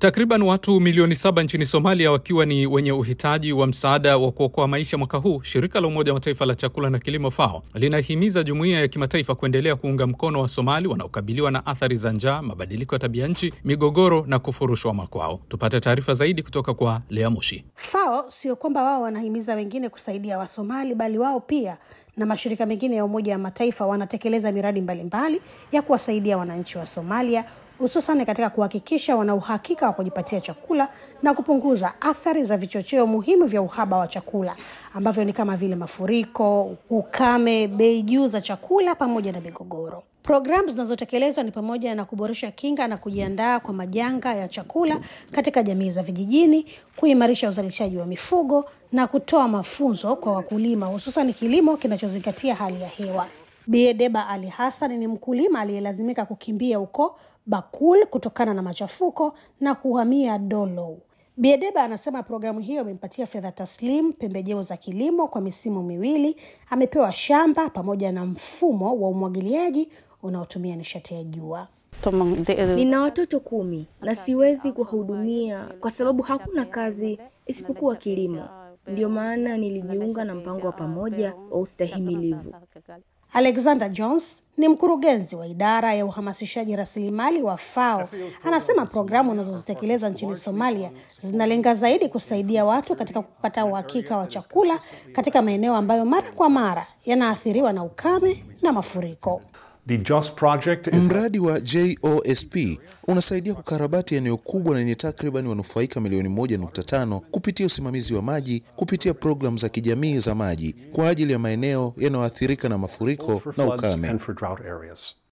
Takriban watu milioni saba nchini Somalia wakiwa ni wenye uhitaji wa msaada wa kuokoa maisha mwaka huu, shirika la Umoja wa Mataifa la chakula na kilimo FAO linahimiza jumuiya ya kimataifa kuendelea kuunga mkono wa Somali wanaokabiliwa na athari za njaa, mabadiliko ya tabia nchi, migogoro na kufurushwa makwao. Tupate taarifa zaidi kutoka kwa Lea Mushi. FAO sio kwamba wao wanahimiza wengine kusaidia Wasomali, bali wao pia na mashirika mengine ya Umoja wa Mataifa wanatekeleza miradi mbalimbali mbali ya kuwasaidia wananchi wa Somalia hususan katika kuhakikisha wana uhakika wa kujipatia chakula na kupunguza athari za vichocheo muhimu vya uhaba wa chakula ambavyo ni kama vile mafuriko, ukame, bei juu za chakula pamoja na migogoro. Programu zinazotekelezwa ni pamoja na kuboresha kinga na kujiandaa kwa majanga ya chakula katika jamii za vijijini, kuimarisha uzalishaji wa mifugo na kutoa mafunzo kwa wakulima, hususan kilimo kinachozingatia hali ya hewa. Biedeba Ali Hassan ni mkulima aliyelazimika kukimbia huko Bakul kutokana na machafuko na kuhamia Dolow. Biedeba anasema programu hiyo imempatia fedha taslim, pembejeo za kilimo kwa misimu miwili, amepewa shamba pamoja na mfumo wa umwagiliaji unaotumia nishati ya jua. Nina watoto kumi na siwezi kuwahudumia kwa sababu hakuna kazi isipokuwa kilimo. Ndiyo maana nilijiunga na mpango wa pamoja wa ustahimilivu. Alexander Jones ni mkurugenzi wa idara ya uhamasishaji rasilimali wa FAO. Anasema programu unazozitekeleza nchini Somalia zinalenga zaidi kusaidia watu katika kupata uhakika wa chakula katika maeneo ambayo mara kwa mara yanaathiriwa na ukame na mafuriko. The JOS project is... Mradi wa JOSP unasaidia kukarabati eneo kubwa lenye takriban wanufaika milioni moja nukta tano kupitia usimamizi wa maji kupitia programu za kijamii za maji kwa ajili ya maeneo yanayoathirika na mafuriko na ukame.